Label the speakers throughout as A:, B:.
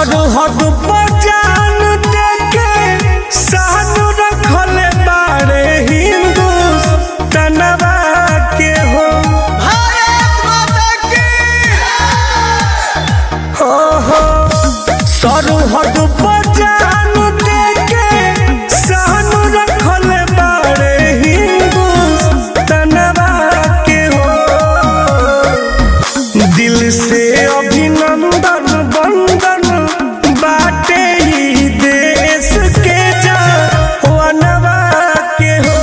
A: सरहद पर जान देके सानू रखले बाड़े हिंदुस्तानवा के हो
B: भारत माता की
A: हो हो सरहद पर जान देके सानू रखले बाड़े हिंदुस्तानवा के हो दिल से अभिनंदन बंदन बाटे ही देश के जवानवा के हो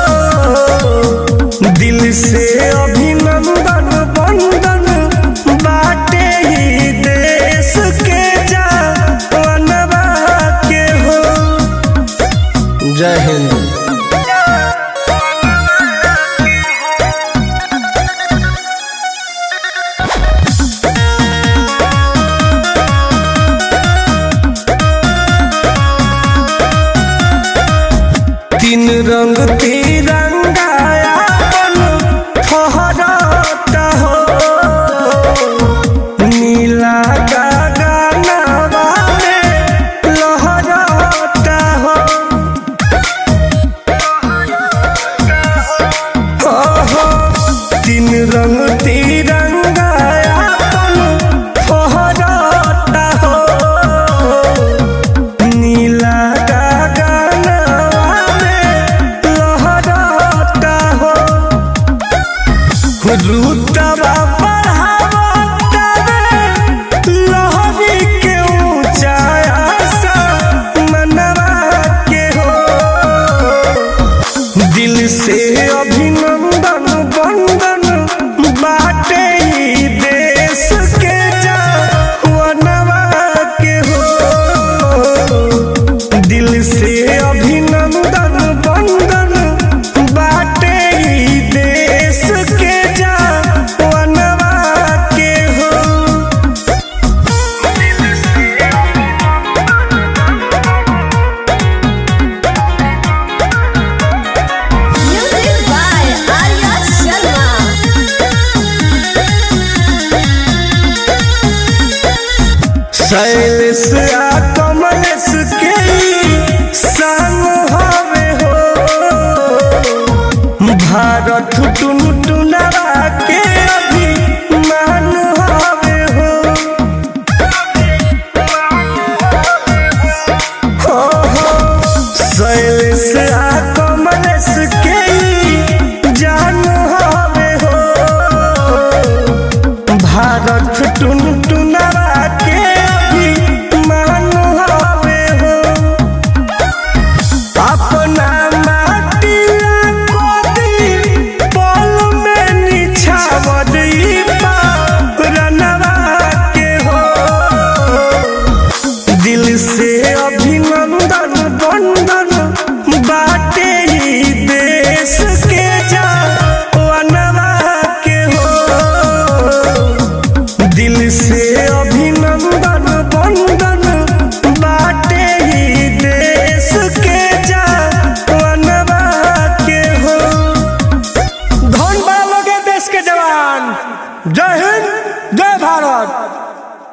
A: दिल से अभिनंदन बंदन बाटे ही देश के जवानवा के हो जय हिंद तीन रंग तिरंगाया फहरता हो नीला गगनवा में लहरता हो ओहो, तीन रंग तिरंगाया फहरता हो नीला गगनवा में लहरता हो रुतबा बढ़ावता रे लहरी के ऊंचाया सा मनवा के हो दिल से अभिनंदन बंदन बाटे ही देश के जवानवा के हो दिल से अभिनंदन बंदन बाटे ही देश के जवानवा के हो
C: Music by Arya Sharma.
A: Shailesh आ कमलेश के ई संग हवे हो भारत टुन टुनवा के अभिमान हवे हो हो हो शैलेश आ कमलेश के ई जान हवे हो भारत टुन टुनवा के अभिमान हवे हो अपना माटिया कोदी पल में निछावर ई रनवा के हो दिल से अभिनंदन बंदन बाटे ही देश के जवानवा के हो दिल से अभिनंदन बंदन बाटे ही देश के जवानवा के हो धन बड़ा लोग है देश के जवान जय हिंद जय भारत